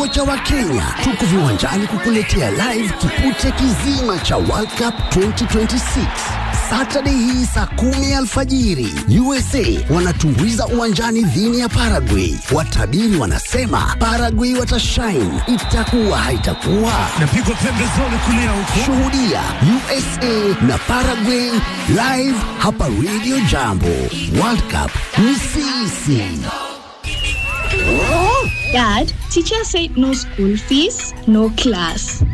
Umoja wa Kenya tuko viwanjani kukuletea live kipute kizima cha World Cup 2026 Saturday hii saa kumi alfajiri. USA wanatumbuiza uwanjani dhini ya Paraguay. Watabiri wanasema Paraguay watashine, itakuwa haitakuwa. Napigwa pembezoni kulia huko. Shuhudia USA na Paraguay live hapa Radio Jambo. World Cup ni sisi. Dad, teacher said no school fees, no class.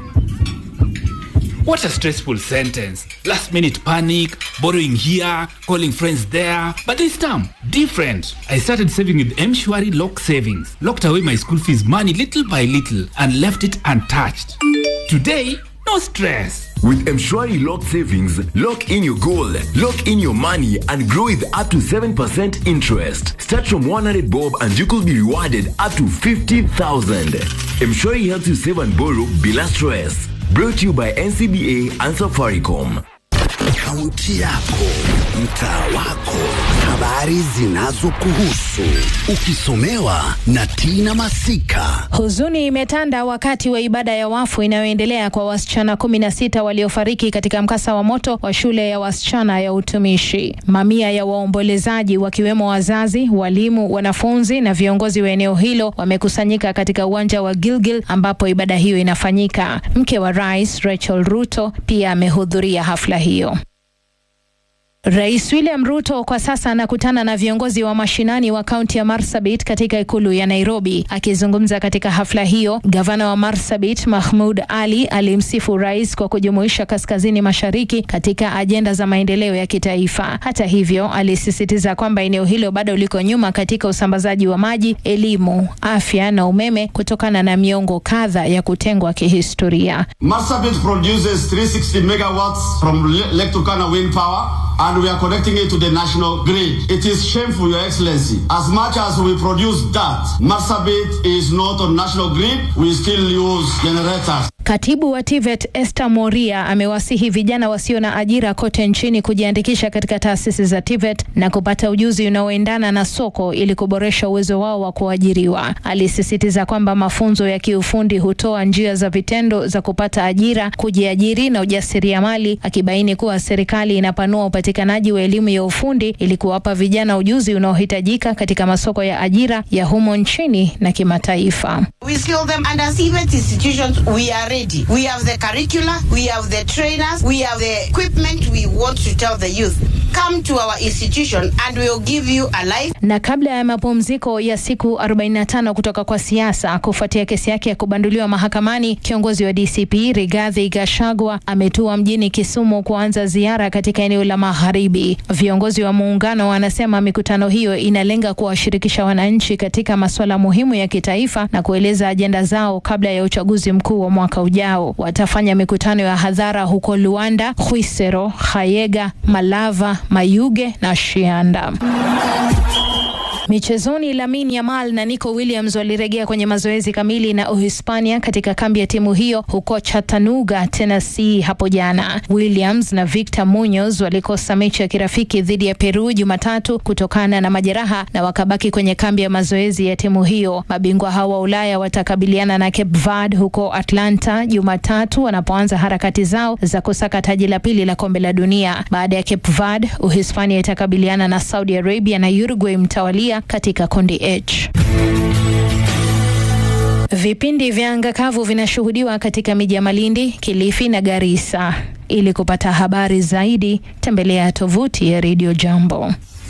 What a stressful sentence. Last minute panic, borrowing here, calling friends there. But this time, different. I started saving with Mshwari Lock Savings. Locked away my school fees money little by little and left it untouched. Today, no stress. With Mshwari Lock Savings, lock in your goal, lock in your money, and grow with up to 7% interest. Start from 100 bob and you could be rewarded up to 50,000. Mshwari helps you save and borrow bila stress. Brought to you by NCBA and Safaricom. Kaunti yako, mtaa wako, habari zinazokuhusu, ukisomewa na Tina Masika. Huzuni imetanda wakati wa ibada ya wafu inayoendelea kwa wasichana kumi na sita waliofariki katika mkasa wa moto wa shule ya wasichana ya utumishi. Mamia ya waombolezaji wakiwemo wazazi, walimu, wanafunzi na viongozi wa eneo hilo wamekusanyika katika uwanja wa Gilgil ambapo ibada hiyo inafanyika. Mke wa rais Rachel Ruto pia amehudhuria hafla hiyo. Rais William Ruto kwa sasa anakutana na viongozi wa mashinani wa kaunti ya Marsabit katika ikulu ya Nairobi. Akizungumza katika hafla hiyo, gavana wa Marsabit Mahmud Ali alimsifu rais kwa kujumuisha kaskazini mashariki katika ajenda za maendeleo ya kitaifa. Hata hivyo, alisisitiza kwamba eneo hilo bado liko nyuma katika usambazaji wa maji, elimu, afya na umeme kutokana na miongo kadha ya kutengwa kihistoria. Marsabit produces 360 megawatts from Le- Lake Turkana wind power and we are connecting it to the national grid. It is shameful, Your Excellency. As much as we produce that, Marsabit is not on national grid. We still use generators. Katibu wa TVET Esther Moria amewasihi vijana wasio na ajira kote nchini kujiandikisha katika taasisi za TVET na kupata ujuzi unaoendana na soko ili kuboresha uwezo wao wa kuajiriwa. Alisisitiza kwamba mafunzo ya kiufundi hutoa njia za vitendo za kupata ajira, kujiajiri na ujasiriamali, akibaini kuwa serikali inapanua upatikanaji wa elimu ya ufundi ili kuwapa vijana ujuzi unaohitajika katika masoko ya ajira ya humo nchini na kimataifa. We skill them under CVET institutions. We are ready. We have the curricula, we have the trainers, we have the equipment. We want to tell the youth, come to our institution and we will give you a life. Na kabla ya mapumziko ya siku 45 kutoka kwa siasa kufuatia kesi yake ya kubanduliwa mahakamani, kiongozi wa DCP Rigathi Gachagua ametua mjini Kisumu kuanza ziara katika eneo la magharibi. Viongozi wa muungano wanasema mikutano hiyo inalenga kuwashirikisha wananchi katika masuala muhimu ya kitaifa na kueleza ajenda zao kabla ya uchaguzi mkuu wa mwaka ujao. Watafanya mikutano ya hadhara huko Luanda, Khwisero, Khayega, Malava, Mayuge na Shianda. Michezoni, Lamine Yamal na Nico Williams walirejea kwenye mazoezi kamili na Uhispania katika kambi ya timu hiyo huko Chattanooga, Tennessee hapo jana. Williams na Victor Munoz walikosa mechi ya kirafiki dhidi ya Peru Jumatatu kutokana na majeraha na wakabaki kwenye kambi ya mazoezi ya timu hiyo. Mabingwa hao wa Ulaya watakabiliana na Cape Verde huko Atlanta Jumatatu wanapoanza harakati zao za kusaka taji la pili la kombe la dunia. Baada ya Cape Verde, Uhispania itakabiliana na Saudi Arabia na Uruguay mtawalia katika kundi H. Vipindi vya anga kavu vinashuhudiwa katika miji ya Malindi, Kilifi na Garissa. Ili kupata habari zaidi, tembelea tovuti ya Radio Jambo.